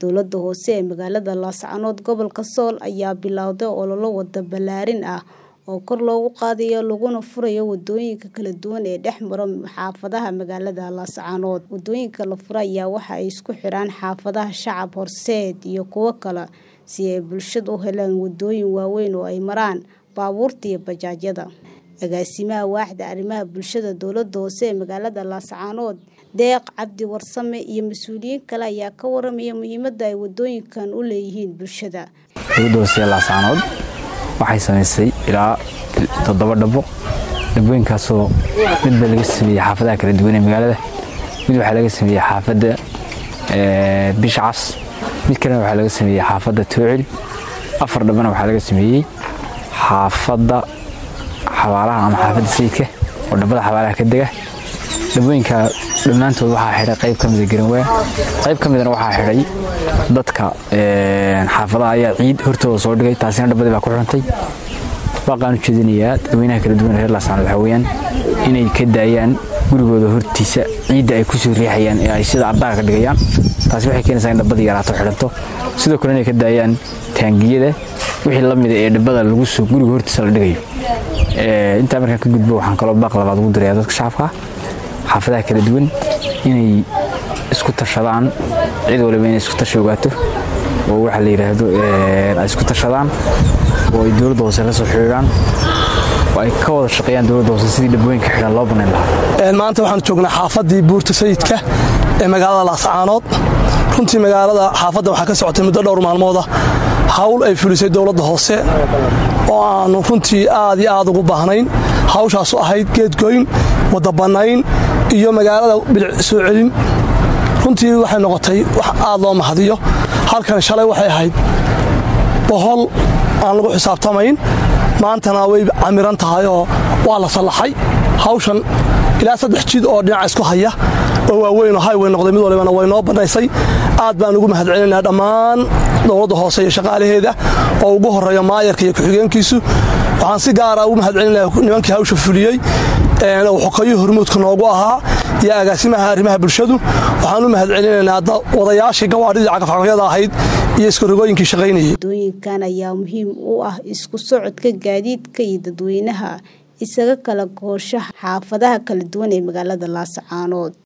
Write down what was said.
Dowladda hoose ee magaalada Laascaanood gobolka Sool ayaa bilowday olole wada ballaarin ah oo kor loogu qaadayo laguna furayo wadooyinka kala duwan ee dhex mara xaafadaha magaalada Laascaanood. Wadooyinka la furay ayaa waxa ay isku xiraan xaafadaha Shacab Horseed iyo kuwo kale si ay bulshadu u helaan wadooyin waaweyn oo ay maraan baabuurta iyo bajaajyada. Agaasimaha Waaxda Arrimaha Bulshada Dowladda hoose ee magaalada Laascaanood Deeq Cabdi Warsame iyo mas'uuliyiin kale ayaa ka waramaya muhiimadda ay wadooyinkan u leeyihiin bulshada. Dowladda hoose ee Laascaanood waxay samaysay ilaa toddoba dhabo dhabooyinkaasoo midba laga sameeyey xaafadaha kala duwan ee magaalada mid waxaa laga sameeyey xaafadda bishcas mid kalena waxaa laga sameeyey xaafadda toocil afar dhabana waxaa laga sameeyey xaafadda xabaalaha ama xaafadda sayidka oo dhabada xabaalaha ka dega dhabooyinka dhammaantood waxaa xidhay qayb ka mida garanwaa qayb ka midana waxaa xidhay dadka xaafadaha ayaa ciid hortooda soo dhigay taasina dhabadii baa ku xirantay waaqaan u jeedinayaa dadweynaha kala duwan reer laascaanood waxaa weeyaan inay ka daayaan gurigooda hortiisa ciidda ay ku soo riixayaan ee ay sida ardaaga ka dhigayaan taasi waxay keenaysaa in dhabadii yaraato xidhanto sidoo kale inay ka daayaan taangiyada wixii la mida ee dhabada lagu soo guriga hortiisa la dhigayo intaa markaan ka gudbo waxaan kaloo baaq labaad ugu dirayaa dadka shacabka xaafadaha kala duwan inay isku tashadaan cid waliba inay isku tashi ogaato oo waxa la yidhaahdo ay isku tashadaan oo ay dowladda hoose la soo xidhiidhaan oo ay ka wada shaqeeyaan dowladda hoose sidii dhabooyinka xidhan loo banayn lahaa maanta waxaan joognaa xaafaddii buurta sayidka ee magaalada laascaanood runtii magaalada xaafadda waxaa ka socotay muddo dhowr maalmooda hawl ay fulisay dowladda hoose oo aanu runtii aad iyo aad ugu baahnayn hawshaasu ahayd geedgoyn wadda bannayn iyo magaalada bilic soo celin runtii waxay noqotay wax aad loo mahadiyo halkan shalay waxay ahayd bohol aan lagu xisaabtamayn maantana way camiran tahay oo waa la sallaxay hawshan ilaa saddex jid oo dhinaca isku haya oo waaweyn oo hayway noqday mid walibana way noo bannaysay aad baan ugu mahadcelinaynaa dhammaan dowladda hoose iyo shaqaalaheeda oo ugu horreeya maayarka iyo ku-xigeenkiisu waxaan si gaara ugu mahadcelinaya nimankii hawsha fuliyey oo xokayo hormuudka noogu ahaa iyo agaasimaha arrimaha bulshadu waxaan u mahadcelinaynaa wadayaashii gawaadhidii cagafcagafyada ahayd iyo iskarogooyinkii shaqaynayay wadooyinkan ayaa muhiim u ah isku socodka gaadiidka iyo dadweynaha isaga kala goosha xaafadaha kala duwan ee magaalada Laascaanood